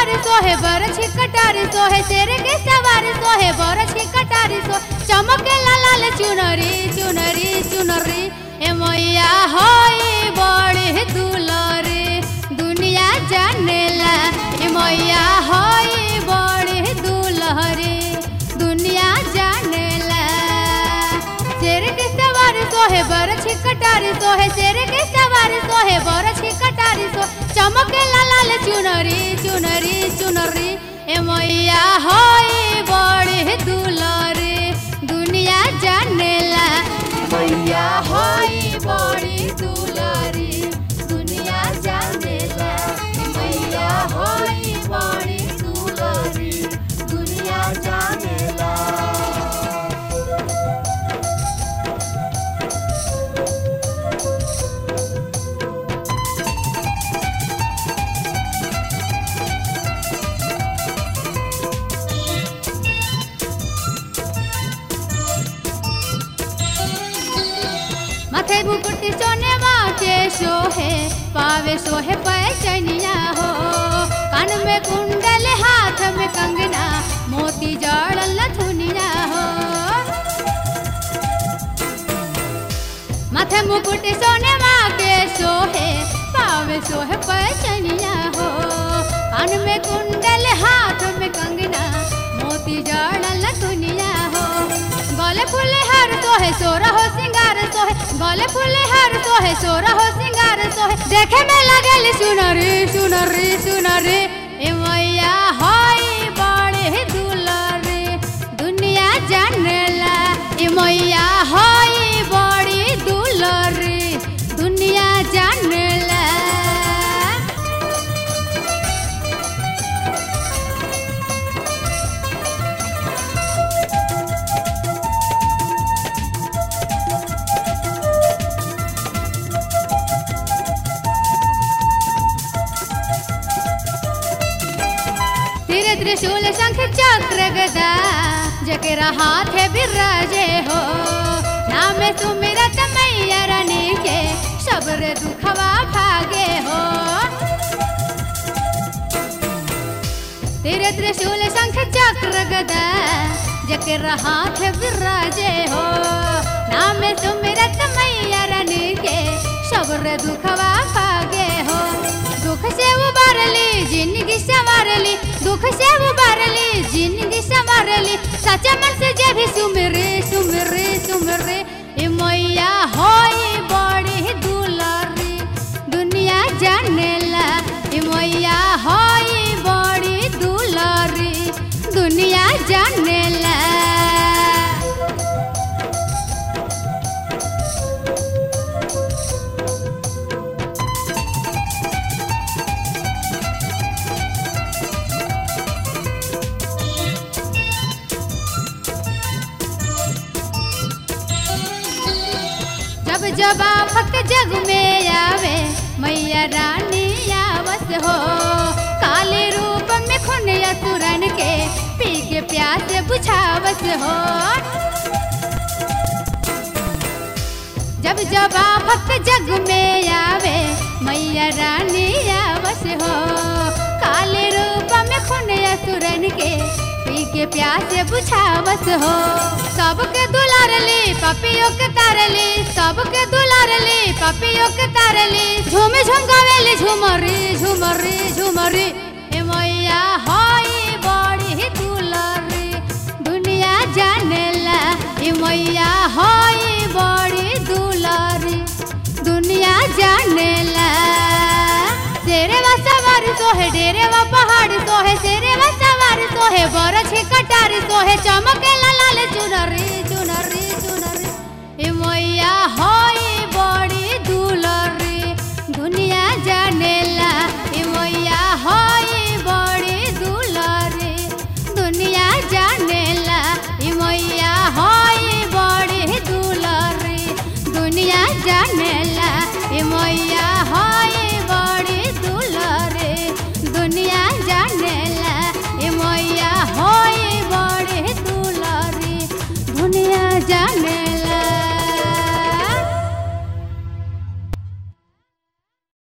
सवारी सोहे बरछी कटारी सोहे शेर के सवारी सोहे बरछी कटारी सो चमके लाल चुनरी चुनरी चुनरी ए मैया होई बड़ी दुलरी दुनिया जानेला ए मैया होई बड़ी दुलहरी दुनिया जानेला शेर के सवारी सोहे बरछी कटारी सोहे शेर के सवारी सोहे बरछी कटारी सो चमके लाल चुनरी चुनरी चुनरी ए मैया होई बड़ी दुलरी दुनिया जानेला मैया होई बड़ी दुलरी दुनिया जानेला मैया होई बड़ी दुलरी दुनिया जानेला माथे मुकुट सोने के सोहे पावे सोहे पैचनिया हो कान में कुंडल हाथ में कंगना मोती जड़ल धुनिया हो माथे मुकुट सोने के सोहे पावे सोहे पैचनिया हो कान में कुंडल हाथ में कंगना मोती जड़ल दुनिया हो गले फूले हर सोहे सोरा हो सिंगार सोहे गले फूले हर सोहे सोरा हो सिंगार सोहे देखे में लगल सुनरी सुनरी सुनरी ए मैया होई बड़े दुलरी दुनिया जानेला ए मैया होई बड़ी दुलरी दुनिया जानेला तीर त्रिशूल शंख चक्र गदा जकेरा हाथ है बिराजे हो नाम सुमिरत मैया रानी के सब्र दुखवा भागे हो तीर त्रिशूल शंख चक्र गदा जकेरा हाथ है बिराजे हो नाम सुमिरत मैया रानी के सब्र दुखवा भागे हो दुख से उबारली जिंदगी संवारली दुख से उबारली जिंदगी संवारली सच्चा मन से जे भी सुमरे सुमरे सुमरे ए मैया होई बड़ी दुलारी दुनिया जानेला ए मैया होई बड़ी दुलारी दुनिया जानेला जब जब आफत जग में आवे मैया रानी आवस हो काले रूप में खुन असुरन के पी के प्यास बुझावस हो जब जब आफत जग में आवे मैया रानी आवस हो काले रूप में खुन असुरन के पी के प्यास बुझावस हो सबके दुलारली पपियों के तारली सबके दुलारली पपियों के तारली झूम झूम गावेली झूमरी झूमरी झूमरी ए मैया होई बड़ी दुलारी दुनिया जानेला ए मैया होई बड़ी दुलारी दुनिया जानेला तेरे वा सवार सोहे डेरे वा पहाड़ सोहे तेरे वा सवार सोहे बरछी कटारी सोहे चमके लाल चुनरी चुनरी चुनरी ए मैया होई बड़ी दुलरी दुनिया जानेला ए मैया होई बड़ी दुलरी दुनिया जानेला ए मैया होई बड़ी दुलरी दुनिया जानेला ए मैया होई बड़ी दुलरी दुनिया जानेला ए मैया होई बड़ी दुलरी दुनिया जाने